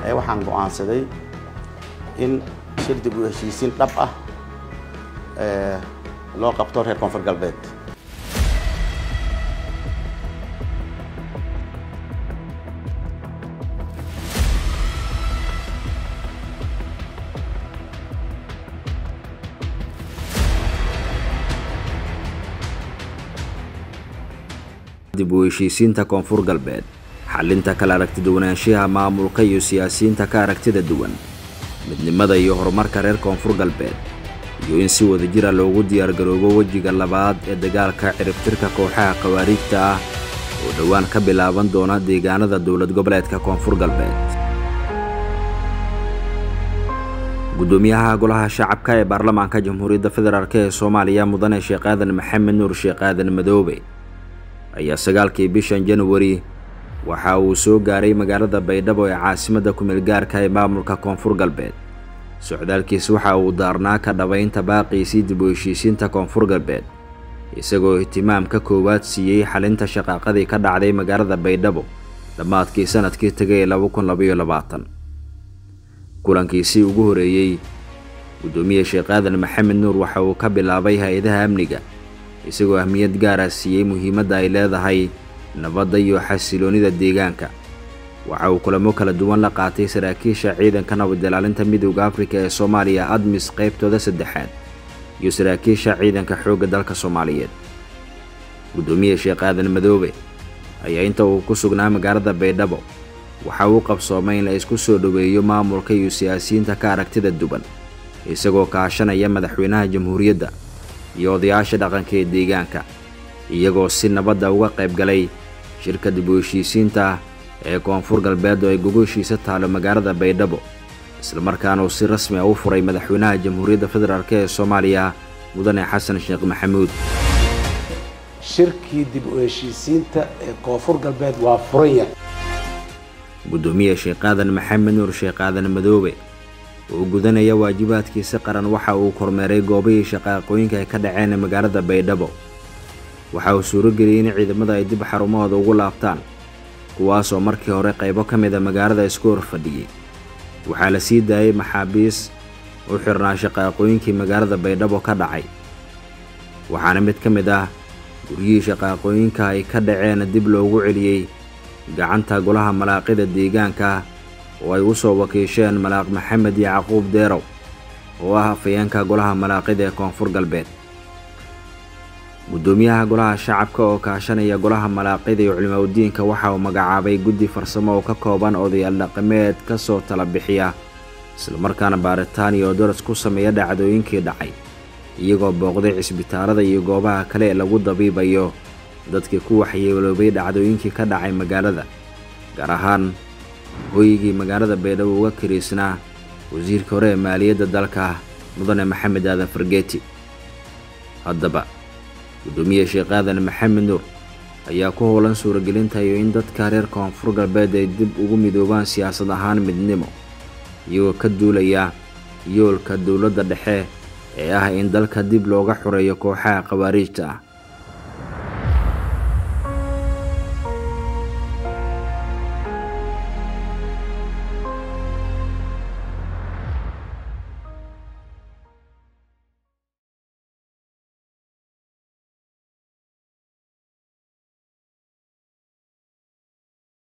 ayaa waxaan go'aansaday in shir dib u heshiisiin dhab ah loo qabto reer koonfur galbeed dib u heshiisiinta koonfur galbeed xalinta kala aragtiduwanaanshaha maamulka iyo siyaasiyiinta ka aragtida duwan midnimada iyo horumarka reer koonfur galbeed iyo in si wadajira loogu diyaargaroobo wejiga labaad ee dagaalka ciribtirka kooxaha khawaariijta ah oo dhowaan ka bilaaban doona deegaanada dowlad goboleedka koonfur galbeed gudoomiyaha golaha shacabka ee baarlamaanka jamhuuriyadda federaalk ee soomaaliya mudane sheekh aadan maxamed nuur sheekh aadan madoobe ayaa sagaalkii bishan januari waxa uu soo gaaray magaalada baydhabo ee caasimadda kumeel gaarka ee maamulka koonfur galbeed socdaalkiis waxa uu daarnaa ka dhabaynta baaqiisii dib u heshiisiinta koonfur galbeed isagoo ihtimaam ka koowaad siiyey xalinta shaqaaqadii ka dhacday magaalada baydhabo dhammaadkii sanadkii tegay laba kun labaiyo labaatan kulankiisii ugu horeeyey guddoomiye sheekh aadan maxamed nuur waxa uu ka bilaabay hay-adaha amniga isagoo ahmiyad gaara siiyey muhiimadda ay leedahay nabadda iyo xasiloonnida deegaanka waxa uu kulamo kala duwan la qaatay saraakiisha ciidanka nabad ilaalinta midowda afrika ee soomaaliya admis qaybtooda saddexaad iyo saraakiisha ciidanka xoogga dalka soomaaliyeed guddoomiye sheekh aadan madoobe ayaa inta uu ku sugnaa magaalada baydhabo waxa uu qabsoomay in la isku soo dhoweeyo maamulka iyo siyaasiyiinta ka aragtida duwan isagoo kaashanaya madaxweynaha jamhuuriyadda iyo odayaasha dhaqanka ee deegaanka iyagoo si nabadda uga qayb galay shirka dib u heshiisiinta ee koonfur galbeed oo ay gogoshiisa taalo magaalada baydhabo islamarkaana uu si rasmi ah u furay madaxweynaha jamhuuriyadda federaalk ee soomaaliya mudane xasan sheekh maxamuud shirkii dib u heshiisiinta ee koonfur galbeed waa furan yahay guddoomiye sheekh aadan maxamed nuur sheekh aadan madoobe oo gudanaya waajibaadkiisa qaran waxa uu kormeeray goobihii shaqaaqooyinka ay ka dhaceen magaalada baydhabo waxa uu suurageliyey in ciidamada ay dib xarumahooda ugu laabtaan kuwaasoo markii hore qaybo ka mida magaalada isku hor fadhiyey waxaa la sii daayey maxaabiis u xirnaa shaqaaqooyinkii magaalada baydhabo ka dhacay waxaana mid ka mid ah guryihii shaqaaqooyinka ay ka dhaceen dib loogu celiyey gacanta golaha malaaqida deegaanka oo ay u soo wakiisheen malaaq maxamed yacquub deerow oo ah afayeenka golaha malaaqida ee koonfur galbeed guddoomiyaha golaha shacabka oo kaashanaya golaha malaaqida iyo culimaudiinka waxa uu magacaabay guddi farsamo oo ka kooban odayaal dhaqameed ka soo tala bixiya islamarkaana baaritaan iyo daras ku sameeya dhacdooyinkii dhacay iyagoo booqday cisbitaalada iyo goobaha kale ee lagu dabiibayo dadkii ku waxyeeloobay dhacdooyinkii ka dhacay magaalada gaar ahaan hooyigii magaalada baydhabo uga kariisnaa wasiirka hore ee maaliyadda dalka mudane maxamed aadan fargeeti haddaba guddoomiye sheekh aadan maxamed nuur ayaa ku howlan suuragelinta iyo in dadka reer koonfur galbeed ay dib ugu midoobaan siyaasad ahaan midnimo iyagoo ka duulaya yoolka dowladda dhexe ee ah in dalka dib looga xoreeyo kooxaha khawaariijta ah